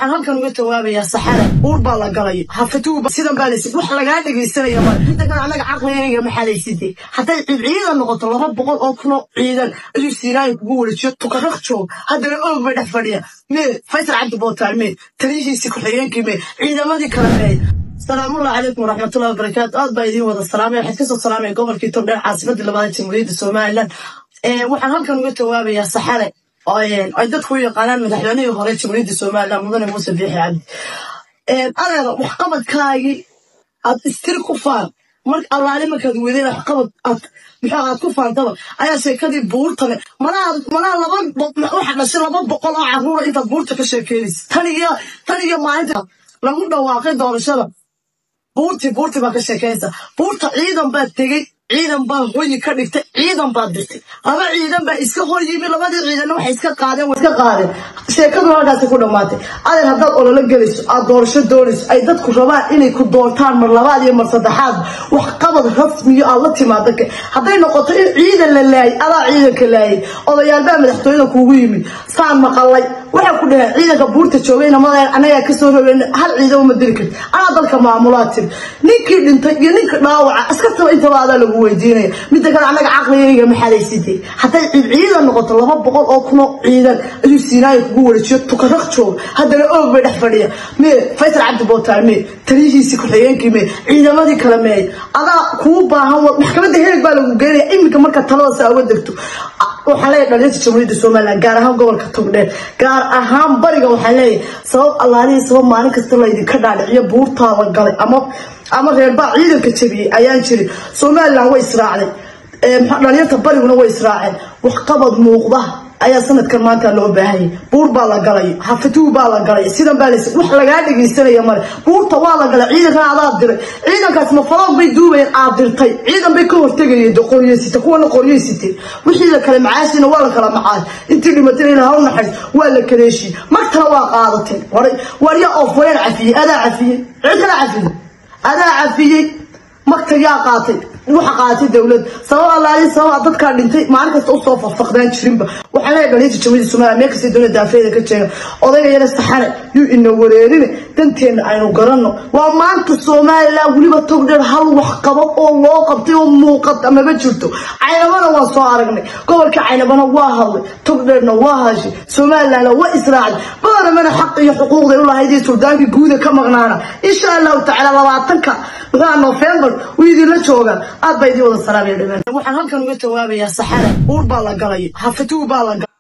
waxaan halkan uga jawaabayaa saxara uur baa la galay hafatuuba sidan baa laysi wax lagaa dhegaysanaya male inta kale annaga caqligayga maxaa layside hadday ciidan noqoto laba boqol oo kuno ciidan ayuu siinaaya kugu wareejiyo tukaraq joog haddana oog bay dhex fadhiya mee faysal cabdi bootaan mee taliyihiisii ku-xigeenkii mee ciidamadii kale mee salaamullahi calaykum waraxmatullahi wabarakaatu aad baa idiin wada salaamay waxaad kasoo salaamaya gobolkii togdheer caasimadii labaad jamhuuriyadda somalilan waxaan halkan uga jawaabayaa saxare ay dadku u yaqaanaan madaxweynihii hore jamhuuriyadda somalilan mudane muuse biixi cabdi adeera waxqabadkaagii aad istiri ku faan mar allaale markaad weydeen waxqabad aad muxuu aad ku faantaba ayaa sheekadii buurtale malaha malaha laba waxa dhashay laba boqol oo carruura intaad buurta ka sheekeynaysa tan iyo tan iyo maalinta lagu dhawaaqay doorashada buurtii buurtii baa ka sheekeynaysa buurta ciidan baa tegey ciidan baa hoyi ka dhigtay ciidan baa dirtay laba ciidan baa iska hor yimi labadii ciidanna waxay iska qaadeen way iska qaadeen sheekadu halkaasi ku dhammaatay adeer haddaad ololo gelayso aad doorasho doonayso ay dadku rabaan inay ku doortaan mar labaad iyo mar saddexaad wax qabad rasmiyo aad la timaado hadday noqoto in ciidan la laayay adaa ciidanka laayay odayaal baa madaxtooyada kuugu yimid saan maqalay waxay ku dhaheen ciidanka buurta joogayna madeen anagaa kasoo rogeyn hal ciidan uma diri karti anaa dalka maamulaa tiri ninkii dhintay iyo ninka dhaawaca askartaba intaba adaa lagu weydiinaya midda kale annaga caqligayga maxaa layside hadday ciidan noqoto laba boqol oo kuno ciidan ayuu siinaaya kugu wareejiyo tukaraq joog haddana oog bay dhex fadhiya mee faysal cabdi bootaan mee taliyihiisii ku-xigeenkii mee ciidamadii kale mee adaa kuu baahan maxkamadda heeg baa lagu geenaya iminka marka talada saa uga degto waxaan leeyahay dhalinta jamhuuriyadda somalilan gaar ahaan gobolka togdheer gaar ahaan bariga waxaan leeyahay sabab allaalihii sabab maalin kasta laydinka dhaadhiciyo buurtaa la galay ama ama reerbaa ciidanka jabiyey ayaan jirin somalilan way israacday dhalinyarta bariguna way israaceen waxqabad muuqda ayaa sanadkan maanta loo baahanyay buur baa la galay hafatuu baa la galay sidan baa lays wax lagaa dhegaysanaya male buurta waa la galay ciidankan adaa diray ciidankaas mafaloog bay duubayeen aad dirtay ciidan bay ka hortegayeen de qoryeysita kuwana qoryeysitee wixii la kale macaashina waa la kala macaas intii dhimatayna ilaha u naxays waa la kaleeshiyey magtana waa qaadateen horay warya ofween cafiyey adaa cafiyey cid kala cafiyey adaa cafiyey magta yaa qaatay waxa qaatay dowlad sabab allaali sabab dadkaa dhintay maalin kasta usoo fafaqdaan jirinba waxaan leeyahay dhalinta jamhuuriyadda somaliya meel kasta dowladda daafeeda ka jeega odayga yara saxane yuu ina wareerine danteenna aynu garanno waa maanta somalilan weliba togdheer hal wax qabo oo loo qabtay oo muuqata maba jirto caynabana waan soo aragnay gobolka caynabana waa hadlay togdheerna waa hashay somalilandna waa israacday badanamana xaq iyo xuquuqday u lahayd iyo suldaankii guuda ka maqnaana insha allahu tacaala labaatanka muxuha november wuu idinla joogaa aad baa idiin wada salaamaya dhamaan waxaan halkan uga jawaabayaa saxara uur baa la galay hafatuu baa la galay